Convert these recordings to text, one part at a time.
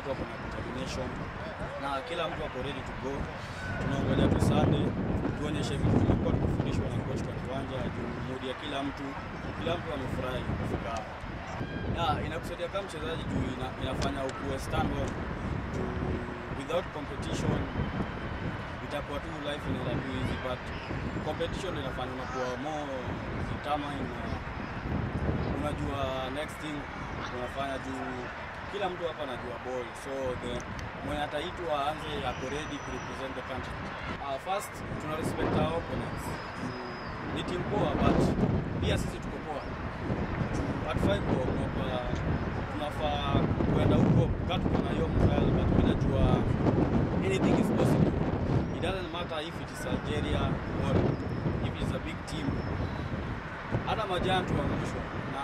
wako na determination na kila mtu ako ready to go. Tunaongelea tu Sunday tuonyeshe vitu tumekuwa tukifundishwa na coach kwa kiwanja, juu mood ya kila mtu, kila mtu amefurahi kufika hapa. Ya, inakusaidia kama mchezaji juu ina, inafanya ukuwe stand on juu without competition itakuwa tu life inaenda tu easy but competition inafanya unakuwa more determined na unajua next thing unafanya juu kila mtu hapa anajua ball so the mwenye ataitwa aanze ako ready ku represent the country uh, first tuna respect our opponents Juu ni team poa but pia sisi tuko poa hatufai kuogopa tunafaa kwenda huko katu kuna hiyo morale but mimi najua anything is possible it doesn't matter if it is Algeria or if it is a big team hata majana tuangushwa na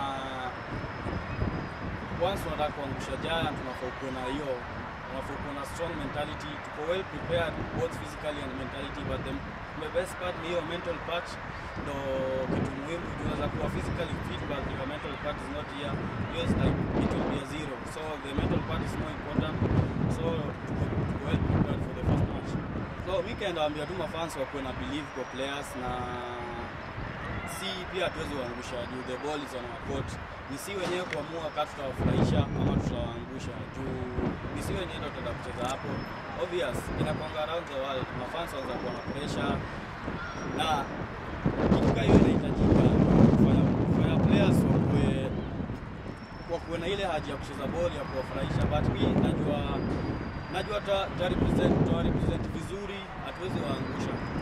once unataka kuangusha giant unafaa kuwa na hiyo unafaa kuwa na strong mentality tuko well prepared both physically and mentally but the, the best part ni hiyo mental part ndo kitu muhimu juu unaweza kuwa physically fit but your mental part is not here yours like it will be a zero so the mental part is more important so tuko, tuko well prepared for the first match so weekend waambia tu mafans wakuwe na believe kwa players na si pia hatuwezi waangusha juu the ball is on our court. Ni si wenyewe kuamua kama tutawafurahisha ama tutawaangusha juu ni si wenyewe ndio tutaenda kucheza hapo. Obvious inakwanga around the world, mafans wanaweza kuwa na pressure na kitu kama hiyo inahitajika kufanya kufanya players wakuwe wakuwe na ile haja ya kucheza ball ya kuwafurahisha, but mi najua najua ta, ta represent ta represent vizuri, hatuwezi waangusha.